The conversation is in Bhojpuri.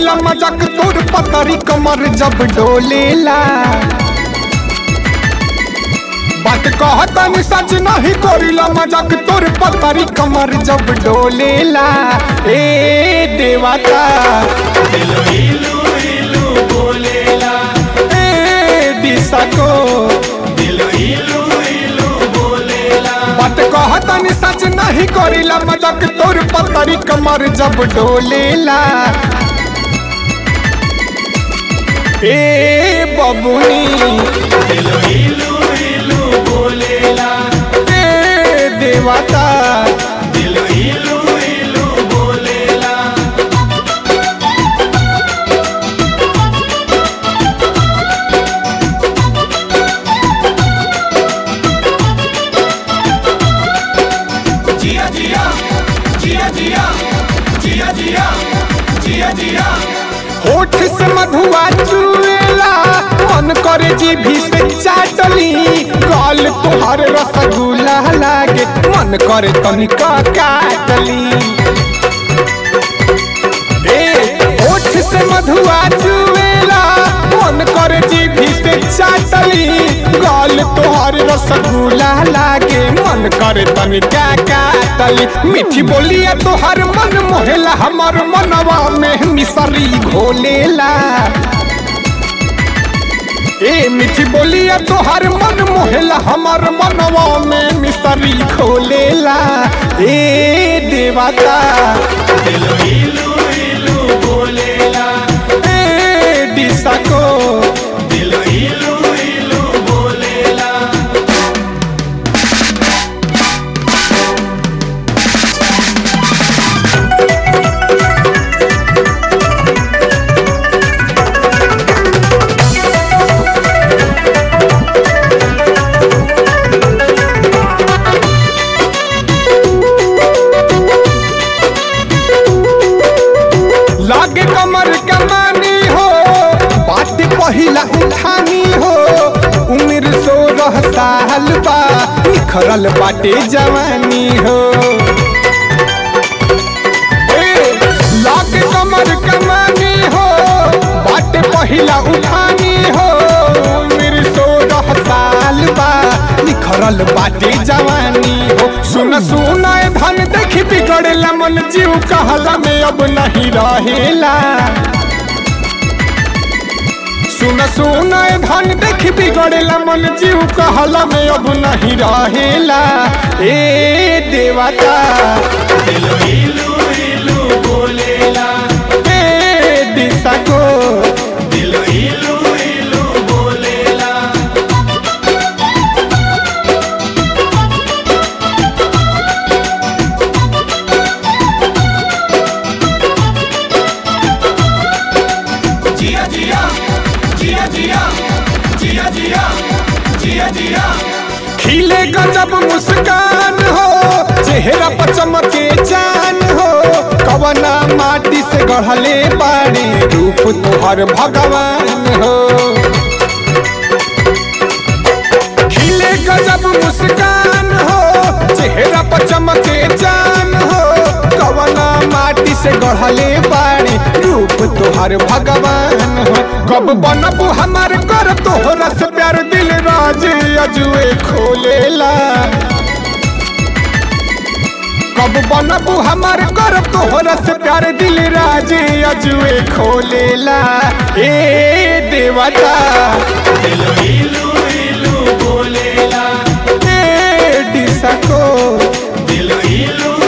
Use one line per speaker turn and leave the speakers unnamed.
करीला मजाक तोर पतरी कमर जब डोलेला बात कहतनी सच नहीं करीला मजाक तोर पतरी कमर जब डोलेला ए देवता
इलू इलू इलू बोलेला
ए दिशा को
इलू इलू इलू बोलेला
बात कहतनी सच नहीं करीला मजाक तोर पतरी कमर जब डोलेला ए बबुनी
इलू इलू इलू बोलेला
ए देवता
इलू इलू इलू बोलेला जिया जिया जिया जिया जिया जिया जिया जिया
होठ से मधुआ चुएला मन करे जीभी से चाटली गाल तुहार रसगुल्ला लागे मन करे तनिका काटली ए होठ से मधुआ चुएला मन करे जीभी से चाटली गाल तुहार रसगुल्ला लागे मन करे तनिका काटली मीठी बोलिया तोहर मन मोहेला हमर मनवा में मिसरी घोलेला ए मीठी बोलिया तोहर मन मोहेला हमर मनवा में मिसरी खोलेला ए देवता
इलू इलू इलू बोलेला
ए दिशा को
इलू इलू इलू बोलेला
लागे कमर कमानी हो बात पहिला उठानी हो उम्र सोलह साल बा निखरल बाटे जवानी हो ए, लागे कमर कमानी हो बात पहिला उठानी हो उम्र सोलह साल बा निखरल बाटे जवानी हो सुन सुन ए धन देखी बिगड़ेला मन जीव कहला में अब नहीं रहेला सुन सुन ए धन देखी बिगड़ेला मन जीव कहला में अब नहीं रहेला ए देवता
इलू इलू इलू बोलेला
ए दिशा को
इलू इलू इलू बोलेला जिया जिया जिया जिया जिया जिया जिया जिया
खिले गजब मुस्कान हो चेहरा पर चमके चान हो कवना माटी से गढ़ले बाड़ी रूप तोहर भगवान हो खिले गजब मुस्कान हो चेहरा पर चमके चान हो कवना माटी से गढ़ले बाड़ी रूप तोहर भगवान हो कब बनबू हमार कर तोहरा से प्यार दिल राज अजुए खोलेला कब बनबू हमार कर तोहरा से प्यार दिल राज अजुए खोलेला ए देवता
इलू इलू इलू बोलेला
ए दिशा को
इलू इलू